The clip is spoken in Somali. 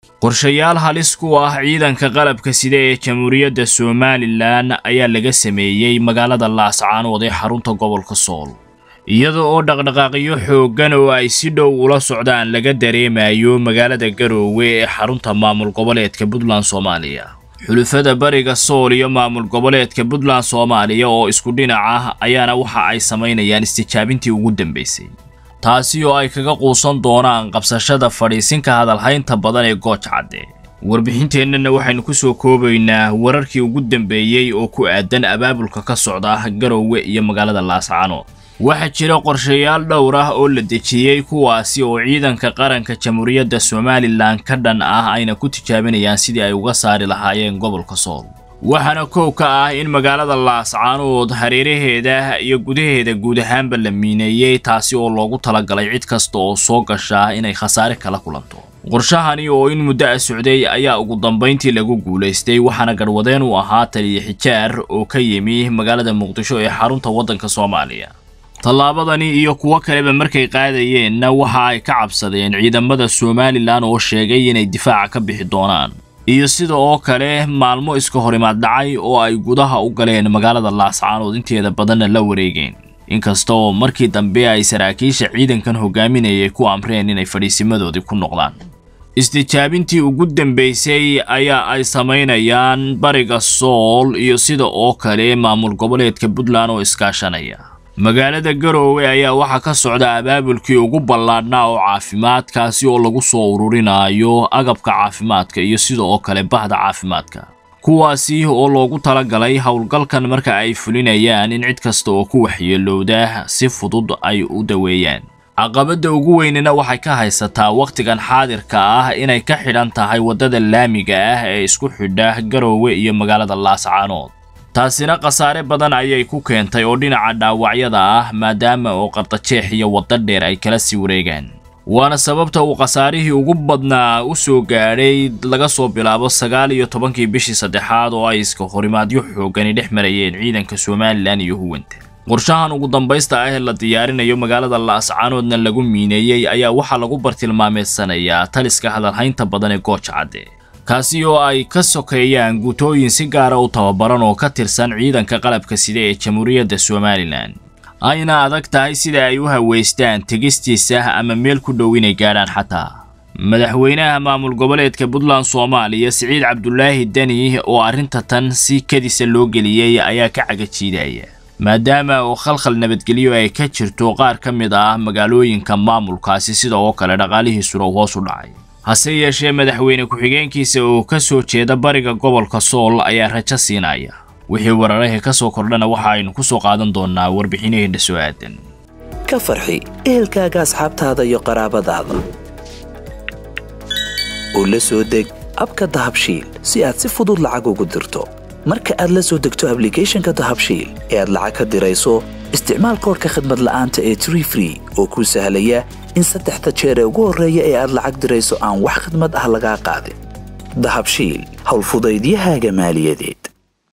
qorshayaal halis ku ah ciidanka qalabka sida ee jamhuuriyadda somalilan ayaa laga sameeyey magaalada laascaanood ee xarunta gobolka sool iyada oo dhaqdhaqaaqyo xooggan oo ay si dhow ula socdaan laga dareemayo magaalada garoowe ee xarunta maamul goboleedka puntland soomaaliya xulufada bariga sool iyo maamul goboleedka puntland soomaaliya oo isku dhinac ah ayaana waxa ay samaynayaan istijaabintii ugu dambaysay taasi oo ay kaga quusan doonaan qabsashada fadhiisinka hadalhaynta badan ee gooj cadde warbixinteennana waxaynu ku soo koobaynaa wararkii ugu dambeeyey oo ku aadan abaabulka ka socda garoowe iyo magaalada laascaanood waxaa jira qorshayaal dhowr ah oo la dejiyey kuwaasi oo ciidanka qaranka jamhuuriyadda somalilan ka dhan ah ayna ku tijaabinayaan sidii ay uga saari lahaayeen gobolka sool waxaana koow ka ah in magaalada laascaanood hareeraheeda iyo gudaheeda guud ahaanba la miineeyey taasi oo loogu talagalay cid kasta oo soo gashaa inay khasaare kala kulanto qorshahani oo in muddo a socday ayaa ugu dambayntii lagu guulaystay waxaana garwadeen u ahaa taliya xijaar oo ka yimi magaalada muqdisho ee xarunta waddanka soomaaliya tallaabadani iyo kuwo kaleba markay qaadayeenna waxa ay ka cabsadeen ciidamada somalilan oo sheegay inay difaaca ka bixi doonaan iyo sida oo kale maalmo iska horimaad dhacay oo ay gudaha u galeen magaalada laascaanood inteeda badanna la wareegeen inkasta oo markii dambe ay saraakiisha ciidankan hogaaminayay ku amreen inay fadhiisimadoodii ku noqdaan istijaabintii ugu dambaysay ayaa ay samaynayaan bariga sool iyo sida oo kale maamul goboleedka puntland oo iskaashanaya magaalada garoowe ayaa waxaa ka socda abaabulkii ugu ballaadhnaa oo caafimaadkaasi oo lagu soo ururinayo agabka caafimaadka iyo sida oo kale bahda caafimaadka kuwaasi oo loogu talagalay howlgalkan marka ay fulinayaan in cid kasta oo ku waxyeelowda si fudud ay u daweeyaan caqabadda ugu weynina waxay ka haysataa wakhtigan xaadirka ah inay ka xidhan tahay waddada laamiga ah ee isku xidha garoowe iyo magaalada laascaanood taasina khasaare badan ayay ku keentay oo dhinaca dhaawacyada ah maadaama oo qardajeex iyo wadda dheer ay kala sii wareegaan waana sababta uu khasaarihii ugu badnaa u soo gaadhay laga soo bilaabo sagaal iyo tobankii bishii saddexaad oo ay iska horimaadyo xoogani dhex marayeen ciidanka somalilan iyo huwanta qorshahan ugu dambaysta ah ee la diyaarinayo magaalada laascaanoodna lagu miineeyey ayaa waxaa lagu bartilmaameedsanayaa taliska hadalhaynta badan ee gooja cadde kaasi oo ay ka sokeeyaan guutooyin si gaara u tababaran oo ka tirsan ciidanka qalabka sida ee jamhuuriyadda somalilan ayna adag tahay sida ay u haweystaan tegistiisa ama meel ku dhow inay gaadhaan xataa madaxweynaha maamul goboleedka puntland soomaaliya siciid cabdulaahi deni oo arrinta tan si kadisa loo geliyey ayaa ka cagajiidaya maadaama oo khalkhal nabadgelyo ay ka jirto qaar ka mid ah magaalooyinka maamulkaasi sida oo kale dhaqaalihiisuna uu hoos u dhacay hase yeeshee madaxweyne ku-xigeenkiisa oo ka soo jeeda bariga gobolka sool ayaa rajo siinaya wixii wararahii ka soo kordhana waxa aynu ku soo qaadan doonnaa warbixinaheenna soo aadan ka farxi ehelkaaga asxaabtaada iyo qaraabadaada oo la soo deg abka dahabshiil si aad si fudud lacag ugu dirto marka aad la soo degto ablicathonka dahabshiil ee aad lacag ka dirayso isticmaal koorka khadmad la'aanta ee tree free oo kuu sahlaya in saddexda jeer ee ugu horreeya ee aad lacag dirayso aan wax khidmad ah lagaa qaadin dahabshiil howlfudaydiyahaaga maaliyadeed